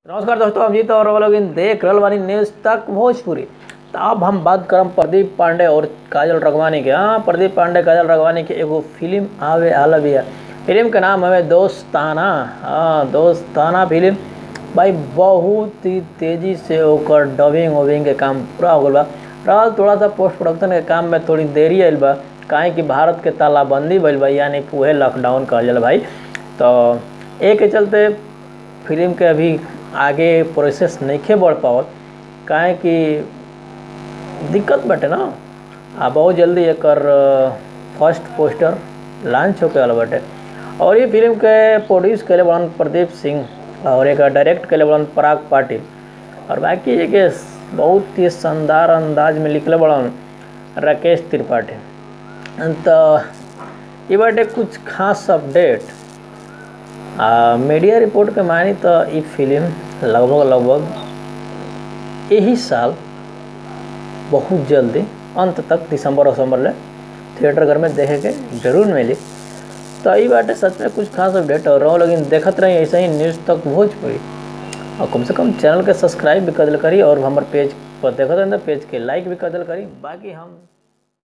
नमस्कार दोस्तों हम जीत और वो लोग इन देख रहल बानी न्यूज तक भोजपुरी तो अब हम बात करम प्रदीप पांडे और काजल रगवानी के हाँ प्रदीप पांडे काजल रगवानी के एगो फिल्म आवे आला बिया फिल्म के नाम हवे दोस्ताना हाँ दोस्ताना फिल्म भाई बहुत ही तेजी से ओकर डबिंग वबिंग के काम पूरा हो गल बा रहल थोड़ा सा पोस्ट प्रोडक्शन के काम में थोड़ी देरी आयल बा काहे कि भारत के तालाबंदी भइल बा यानी कि उहे लॉकडाउन कहल जाला भाई तो ए के चलते फिल्म के अभी आगे प्रोसेस नइखे बढ़ पावत काहे कि दिक्कत बाटे ना आ बहुत जल्दी एकर फर्स्ट पोस्टर लॉन्च होके वाला बाटे और ये फिल्म के प्रोड्यूस कैले बड़न प्रदीप सिंह और एक डायरेक्ट कैले बड़न पराग पाटिल और बाकी ये के बहुत ही शानदार अंदाज में लिखले बड़न राकेश त्रिपाठी तो ये बाटे कुछ खास अपडेट आ, मीडिया रिपोर्ट के मानी तो ई फिल्म लगभग लगभग यही साल बहुत जल्दी अंत तक दिसंबर वसंबर ले थिएटर घर में देखे के जरूर मिली तो ई बाटे सच में कुछ खास अपडेट और रहो लेकिन देखत रही ऐसे ही न्यूज़ तक भोजपुरी और कम से कम चैनल के सब्सक्राइब भी कर दिल करी और हमारे पेज पर देखत रही पेज के लाइक भी कर दिल करी बाकी हम